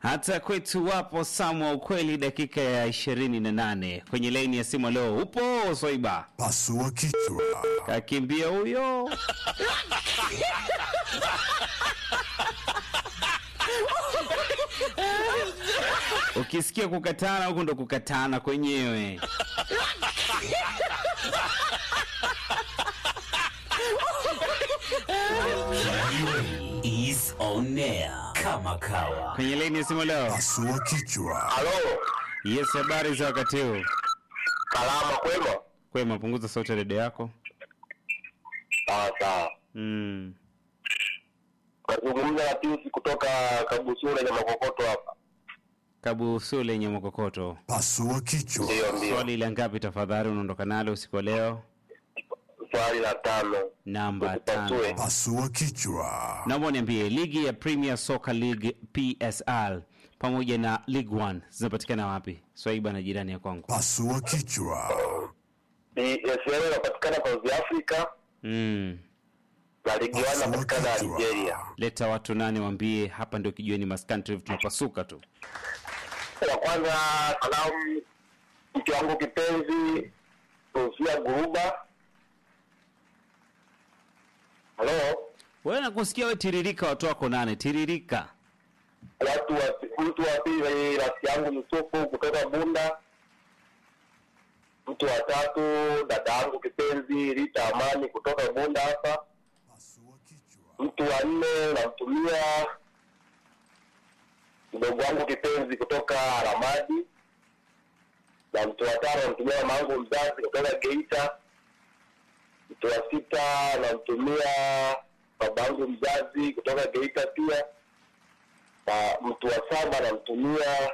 hata kwetu wapo samu wa ukweli, dakika ya ishirini na nane kwenye laini ya simu. Leo upo Swaiba, Pasua kichwa. kakimbia huyo. Ukisikia kukatana huku ndo kukatana kwenyewe. is on air kama kawa. Kwenye laini ya simu leo. Pasua kichwa. Halo, Yes, habari za wakati huu? salama kwema? Kwema, punguza sauti ya redio yako. Sawa sawa. Mm. Nazungumza na Piusi kutoka Kabusura na Makokoto hapa. Kabusu lenye mokokoto. Pasua kichwa. Ndio, ndio. Swali la ngapi tafadhali unaondoka nalo usiku wa leo? Swali la tano. Namba Tupasue. tano. Pasua kichwa. Naomba niambie ligi ya Premier Soccer League PSL pamoja na League One zinapatikana wapi? Swaiba na jirani ya kwangu. Pasua kichwa. ESL inapatikana South Africa Mm. na Ligi 1 Pasua inapatikana kichwa. Algeria. Leta watu nane waambie hapa ndio kijiweni Mas Country tunapasuka tu. La kwanza salamu mke wangu kipenzi Sofia Guruba. Halo, Wewe nakusikia wewe tiririka watu wako nane tiririka. watu wa mtu wa pili rafiki yangu Yusufu kutoka Bunda. Mtu wa tatu dada yangu kipenzi Rita Amani kutoka Bunda hapa. Pasua kichwa. Mtu wa nne namtumia mdogo wangu kipenzi kutoka Ramadi, na mtu wa tano namtumia mama yangu mzazi kutoka Geita. Mtu wa sita namtumia baba yangu mzazi kutoka Geita pia, na mtu wa saba namtumia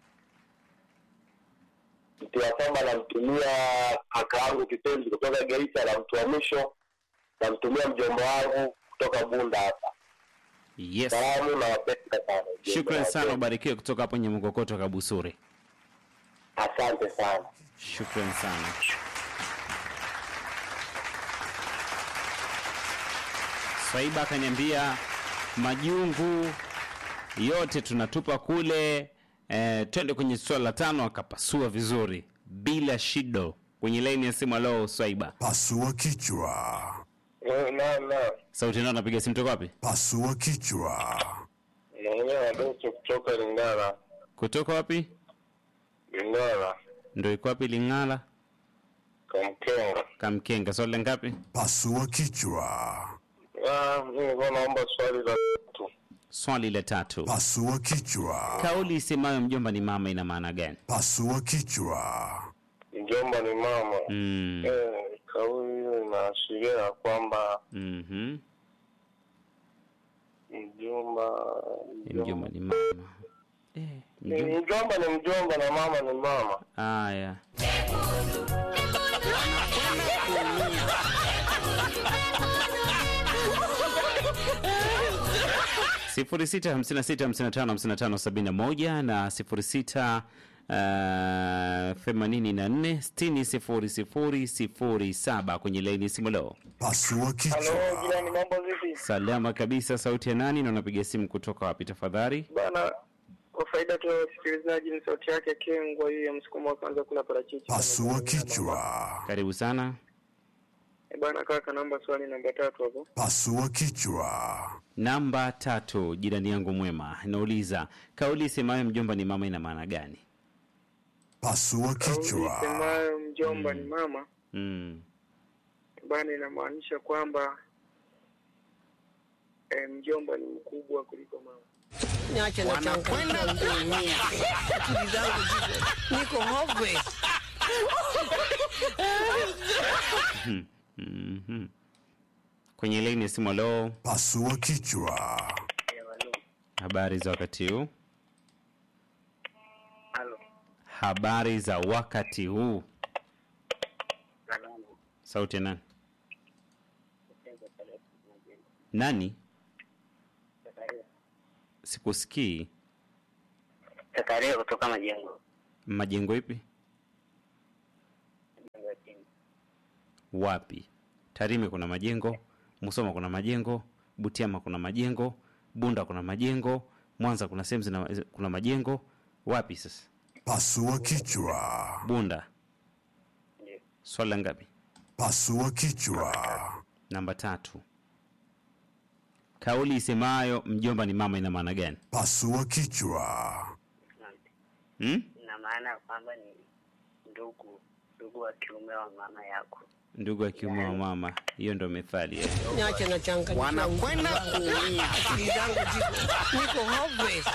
mtu wa saba namtumia kaka yangu kipenzi kutoka Geita, na mtu wa mwisho namtumia mjomba wangu kutoka Bunda hapa. Yes. Salamu na wapenda sana. Shukran sana ubarikiwe kutoka hapo Nyamokokoto Kabusuri. Asante sana. Shukran sana. Swaiba akaniambia majungu yote tunatupa kule. Eh, twende kwenye swala la tano, akapasua vizuri bila shido kwenye laini ya simu. Alo Swaiba, Pasua kichwa. Na na sauti nao napiga simu toka wapi? Pasua kichwa. naongea na Doto kutoka Lingala. Kutoka wapi? Lingala Ndo iko wapi? Ling'ala, Kamkenga. Kamkenga. Swali la ngapi? Pasua kichwa. Ah, mimi nilikuwa naomba swali la tatu. Swali la tatu. Pasua kichwa. Kauli isemayo mjomba ni mama ina maana gani? Pasua kichwa. Mjomba ni mama. Mm. Eh, kauli hiyo inaashiria ya kwamba Mhm. mjomba Mjomba ni mama. Eh, ni mjomba. mjomba ni mjomba na mama ni mama. Haya. sifuri sita hamsini na sita hamsini na tano hamsini na tano sabini na moja na sifuri sita uh, themanini na nne sitini sifuri sifuri sifuri saba kwenye laini simu leo. Pasua kichwa. jirani, mambo vipi? Salama kabisa. Sauti ya nani na unapiga simu kutoka wapi tafadhali? Bana, kwa faida tu ya wasikilizaji, ni sauti yake Kengwa hii ya msukumo wa kwanza kula parachichi. Pasua kichwa. Karibu sana. Eh, Bana kaka, namba swali namba tatu hapo. Pasua kichwa. Namba tatu, jirani yangu mwema, nauliza kauli isemayo mjomba ni mama ina maana gani? Pasua Kauli kichwa. isemayo mjomba ni mama, Mm. bana, inamaanisha kwamba eh, mjomba ni mkubwa kuliko mama. niache na changamoto kuumia. Akili zangu ziko niko hove. Mhm. Kwenye laini ya simu, leo Pasua kichwa. habari za wakati huu? Halo. Habari za wakati huu. Sauti ya nani? Nani? Sikusikii. Zakaria kutoka Majengo. Majengo ipi? Majengo ya chini. Wapi? Tarime kuna majengo, Musoma kuna majengo, Butiama kuna majengo, Bunda kuna majengo, Mwanza kuna sehemu zina kuna majengo wapi sasa? Pasua kichwa. Bunda. Ndio. Swali la ngapi? Pasua kichwa. Namba tatu. Kauli isemayo mjomba ni mama ina maana gani? Pasua kichwa. Asante. Hmm? Ina maana ya kwamba ni ndugu ndugu wa kiume wa mama yako. Ndugu wa kiume wa mama, hiyo ndo methali eh. Niache na changa Wanakwenda kuumia. akili zangu ziko niko hopeless.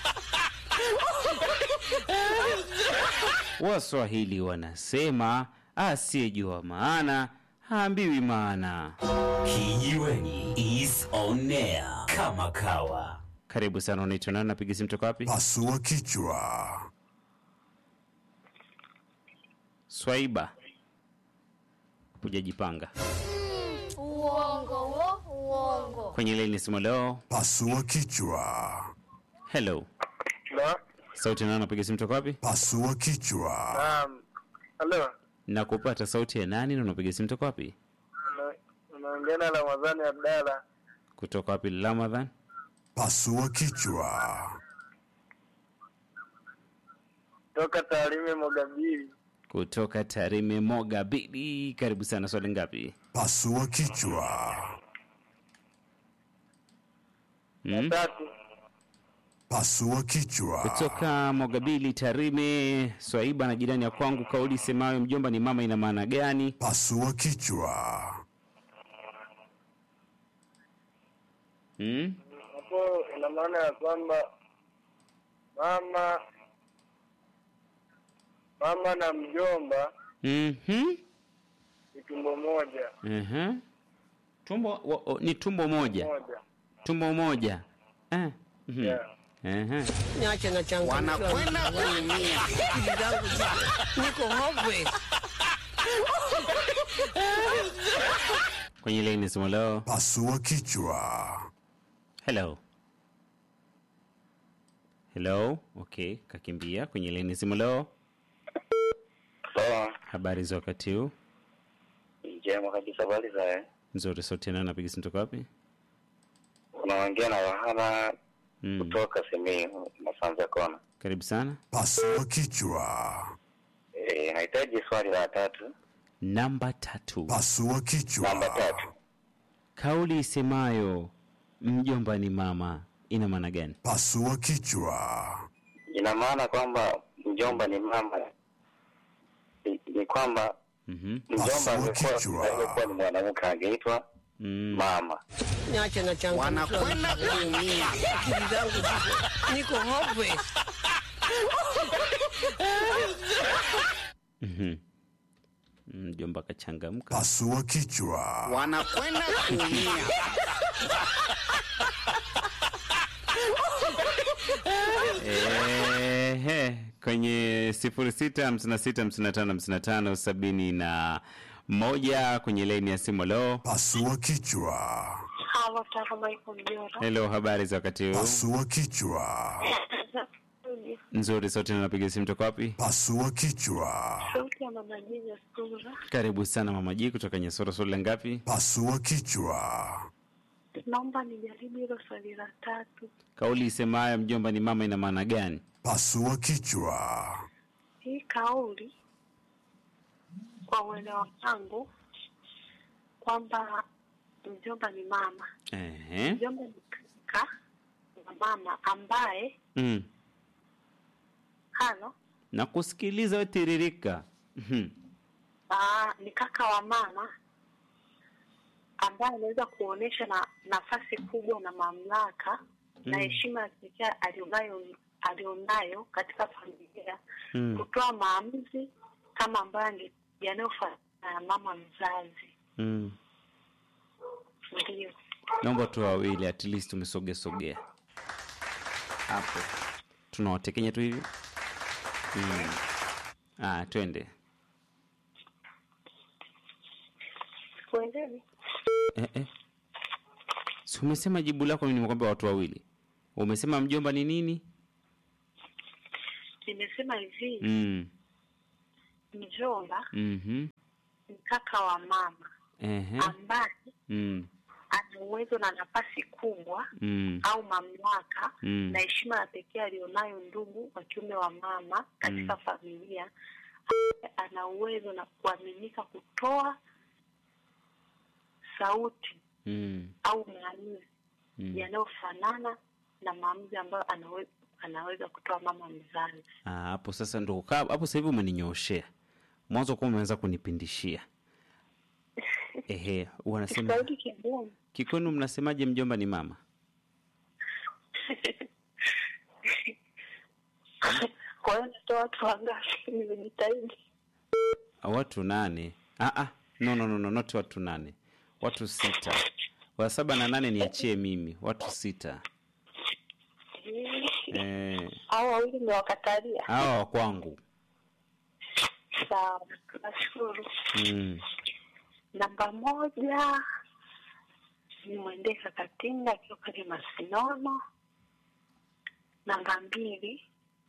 Waswahili wanasema asiyejua maana haambiwi maana. Kijiweni is on air kama kawa. Karibu sana, unaitwa nani? Napiga simu toka wapi? Pasua kichwa. Swaiba, hujajipanga Uongo wo, uongo. kwenye laini simu leo. Pasua kichwa. Hello, Na, sauti nani? Napiga simu toka wapi? Pasua kichwa. naam. Halo. na kupata sauti ya nani na unapiga simu toka wapi? Una- Unaongea na Ramadhani Abdalla. Kutoka wapi? Ramadhan. Pasua kichwa. Toka Tarime Mogabiri. Kutoka Tarime Moga Bidi. Karibu sana, swali ngapi? Pasua kichwa. Hmm? Tatu. Pasua kichwa. Kutoka Mogabili Tarime, Swaiba na jirani ya kwangu, kauli semayo mjomba ni mama ina maana gani? Pasua kichwa. Hmm? Hapo ina maana ya kwamba mama mama na mjomba Mhm. ni tumbo moja Aha. Tumbo wa, o, ni tumbo moja. moja. Tumbo moja. Eh. Mhm. Yeah. Aha. Niache na changa Wanakwenda kuumia. akili zangu ziko niko hopeless. Kwenye laini simu leo. Pasua kichwa. Hello. Hello. Okay, kakimbia kwenye laini simu leo. Sawa, Habari za wakati huu? njema kabisa. Habari za Nzuri, sauti nani napiga simu toka wapi? unaongea na Wahana Mm. kutoka Simiyu Masanza Kona. Karibu sana. Pasua kichwa. Eh, nahitaji swali la tatu. Namba tatu. Pasua kichwa. Namba tatu. Kauli isemayo mjomba ni mama ina maana gani? Pasua kichwa. Ina maana kwamba mjomba ni mama, ni, ni kwamba Mhm. mjomba Pasua angekuwa kichwa. angekuwa ni mwanamke angeitwa Mm. mama. Niache na changa Wanakwenda kuumia. akili zangu ziko niko hopeless. Mhm. Mjomba kachangamka. Pasua kichwa. Wanakwenda kuumia. Ehe, kwenye sifuri sita hamsini na sita hamsini na tano hamsini na tano sabini na moja kwenye laini ya simu. Leo Pasua kichwa. Halo, Taro Michael Mjora. helo, habari za wakati huu? Pasua kichwa. Nzuri, sote napiga simu toka wapi? Pasua kichwa. Sauti ya mama Jija Sura. Karibu sana mama Ji kutoka Nyesoro. Swali la ngapi? Pasua kichwa. Naomba nijaribu hilo swali la tatu. Kauli isemayo mjomba ni mama ina maana gani? Pasua kichwa. Hii kauli kwa uelewa wangu kwamba mjomba ni mama, Ehe. mjomba ni kaka wa mama ambaye Mm. halo Na kusikiliza we tiririka. Mhm. aa, ni kaka wa mama ambaye anaweza kuonyesha na nafasi kubwa na mamlaka na heshima ya pekee alionayo alionayo katika familia Mm. kutoa maamuzi kama ambayo ange- yanayofanana na mama mzazi. Mm. Ndio Naomba tu wawili at least umesogea sogea hapo, tunawatekenya tu hivi mm. Ah, twende sikuelewi. eh, eh. Si umesema jibu lako, mimi nimekwambia watu wawili. Umesema mjomba ni nini? Nimesema hivi mm. mjomba mm ni kaka wa mama Ehe. ambaye mm. ana ana uwezo na nafasi kubwa mm, au mamlaka Mm. na heshima ya pekee aliyonayo ndugu wa kiume wa mama katika familia ana uwezo na kuaminika kutoa sauti mm, au maamuzi mm. yanayofanana na maamuzi ambayo anaweza, anaweza kutoa mama mzazi Ah, hapo sasa ndo ukaa hapo sasa hivi umeninyoshea mwanzo kuwa umeweza kunipindishia ehe wanasema kiswahili kigumu kikwenu mnasemaje mjomba ni mama kwa hiyo natoa watu wangapi nimejitahidi watu nane ah, ah. no, no, no, no, not watu nane watu sita wa saba na nane niachie mimi watu sita eh, au wawili nimewakatalia hawa wa kwangu sawa nashukuru mm. namba moja nimwendee kakatinga akiwa pale masinono namba mbili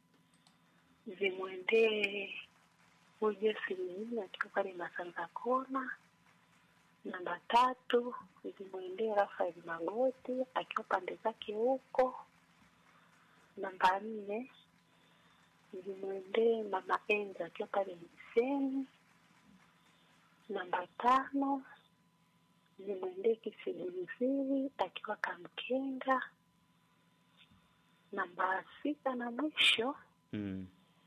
zimwendee ujesi mingine akiwa pale masanza kona namba tatu zimwendee rafael magoti akiwa pande zake huko namba nne zimwendee mama enza akiwa pale mseni namba tano zimwendee kisigulizili akiwa kamkenga namba sita na mwisho Mm.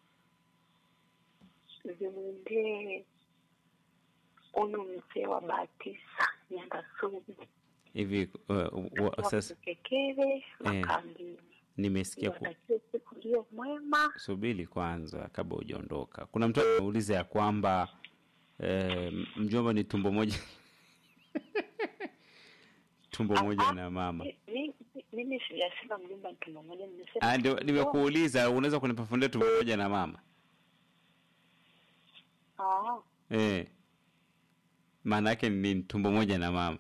zimwendee huyu mzee wa batisa nyanda sugu hivi uh, wa, sasa wakekele makambini nimesikia ku, watakie siku iliyo mwema subiri kwanza kabla hujaondoka kuna mtu ameuliza ya kwamba eh, mjomba ni tumbo moja tumbo moja na mama Mi- mi- mimi sijasema mjumba mtu mmoja nimesema Ah, ndio nimekuuliza unaweza kunipafundia tumbo moja na mama Ah, eh. maana yake ni nini tumbo moja na mama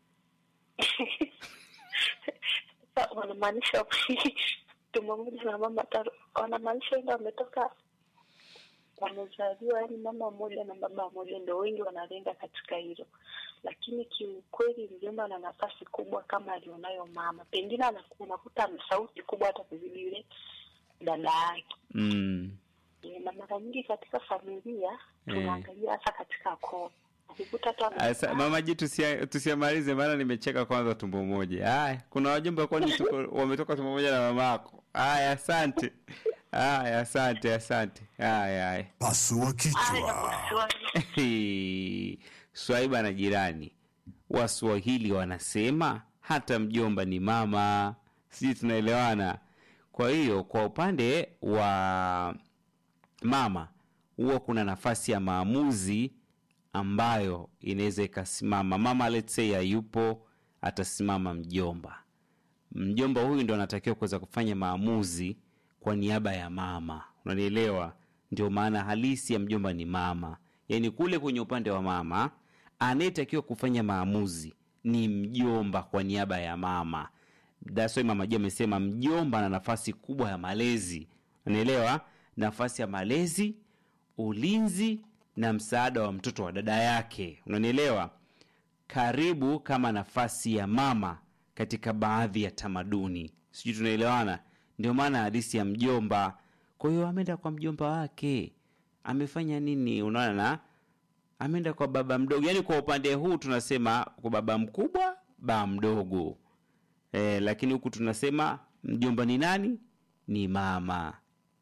sasa wanamaanisha tumbo moja na mama tatu wanamaanisha ndo wametoka wamezaliwa yani mama mmoja na baba mmoja ndo wengi wanalenga katika hilo lakini kiukweli mjomba ana nafasi kubwa kama alionayo mama pengine anaku- unakuta ana sauti kubwa hata kuzidi yule dada yake mm. na mara nyingi katika familia Eh. tunaangalia hasa katika koo ukikuta tu ame- Asa, mama ji tusia- tusiamalize maana nimecheka kwanza tumbo moja haya kuna wajumbe kwani tuko- wametoka tumbo moja na mama yako haya asante haya asante asante haya haya Pasua Haya, kichwa. Kiswahili. swaiba na jirani waswahili wanasema hata mjomba ni mama sijui tunaelewana kwa hiyo kwa upande wa mama huwa kuna nafasi ya maamuzi ambayo inaweza ikasimama mama let's say hayupo atasimama mjomba mjomba huyu ndo anatakiwa kuweza kufanya maamuzi kwa niaba ya mama unanielewa ndio maana halisi ya mjomba ni mama yaani kule kwenye upande wa mama anayetakiwa kufanya maamuzi ni mjomba kwa niaba ya mama That's why mama juu amesema mjomba ana nafasi kubwa ya malezi unaelewa nafasi ya malezi ulinzi na msaada wa mtoto wa dada yake unanielewa karibu kama nafasi ya mama katika baadhi ya tamaduni sijui tunaelewana ndio maana hadisi ya mjomba kwa hiyo ameenda kwa mjomba wake amefanya nini unaona na ameenda kwa baba mdogo yaani kwa upande huu tunasema kwa baba mkubwa baba mdogo e, lakini huku tunasema mjomba ni nani ni mama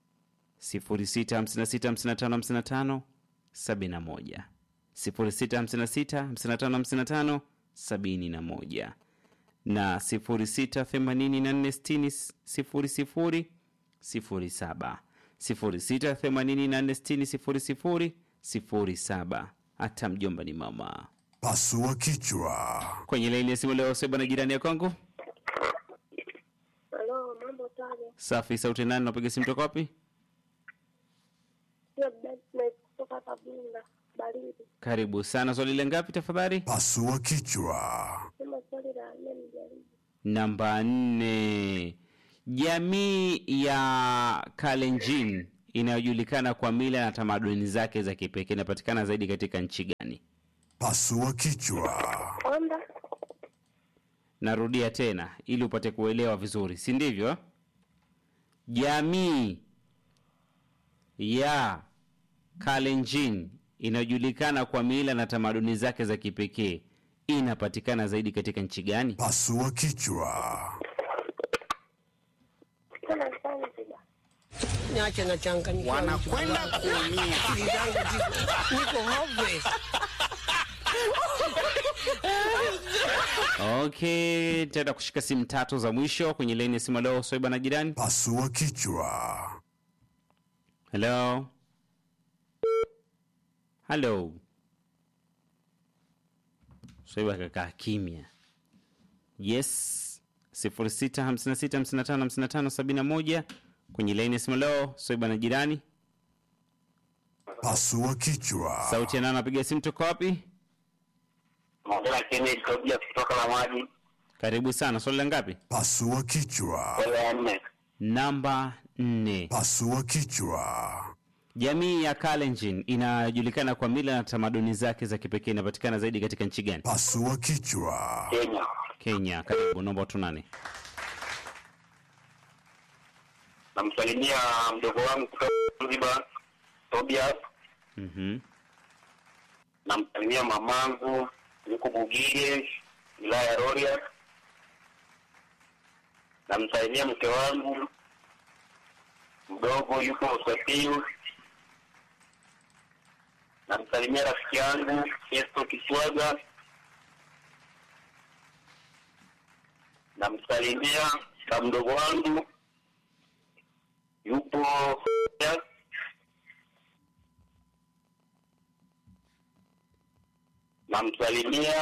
0656555571 0656555571 na 0684600007 0684600007 hata mjomba ni mama Pasua kichwa. kwenye laini ya simu leo seba na jirani ya kwangu Halo, mambo tano. safi sauti nani napiga simu toka wapi Sio Bednet kutoka Kabunda, baridi. karibu sana swali la ngapi tafadhali Pasua kichwa. Sema swali la nne nijaribu. namba nne jamii ya kalenjin inayojulikana kwa mila na tamaduni zake za kipekee inapatikana zaidi katika nchi gani Pasua kichwa. Onda, narudia tena ili upate kuelewa vizuri si ndivyo jamii ya kalenjin inayojulikana kwa mila na tamaduni zake za kipekee inapatikana zaidi katika nchi gani Pasua kichwa. Niache na changanyikiwa. Wanakwenda kuumia. Akili zangu ziko niko hopeless. okay tenda kushika simu tatu za mwisho kwenye laini ya simu leo soiba na jirani Pasua kichwa. Hello. Hello. Swaiba kakaa kimya. Yes. 0656555571 kwenye laini ya simu leo. Swaiba na jirani. Pasua kichwa. Sauti ya nani anapiga simu toka wapi? Naongea Kennedy Tobias kutoka la maji Karibu sana. Swali la ngapi? Pasua kichwa. wala ya nne. Namba 4. Pasua kichwa. Jamii ya Kalenjin inajulikana kwa mila na tamaduni zake za kipekee inapatikana zaidi katika nchi gani? Pasua kichwa. Kenya. Kenya. Karibu. Naomba watu nane. Namsalimia mdogo wangu kutoka Zanzibar Tobias. Mhm. Namsalimia mamangu yuko Bugige wilaya ya Rorya. Namsalimia mke wangu mdogo yuko Usafiri. Namsalimia rafiki yangu Festo Kiswaga. Namsalimia na mdogo wangu yupo namsalimia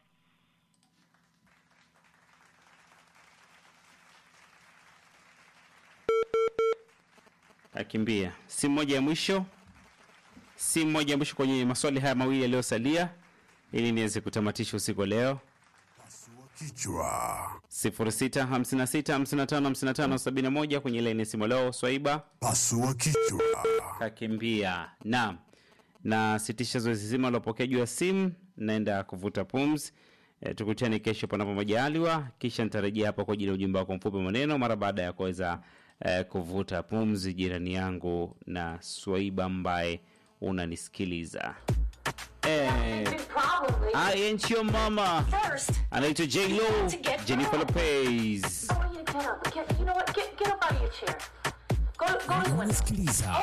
Akimbia. Simu moja ya mwisho, simu moja ya mwisho kwenye maswali haya mawili yaliyosalia, ili niweze kutamatisha usiku wa leo. Pasua kichwa. 0656555571 kwenye laini ya simu leo. Swaiba Pasua kichwa. kakimbia. Naam, na sitisha zoezi zima lopokea juu ya simu, naenda kuvuta pumzi. E, tukutane kesho panapo majaliwa, kisha nitarejea hapa kwa ajili ya ujumbe wako mfupi maneno mara baada ya kuweza e, kuvuta pumzi, jirani yangu na Swaiba ambaye unanisikiliza. Eh, I ain't your mama. Anaitwa J Lo, Jennifer Lopez. You know what? Get, get up out of your chair. Go, go to the window. Unasikiliza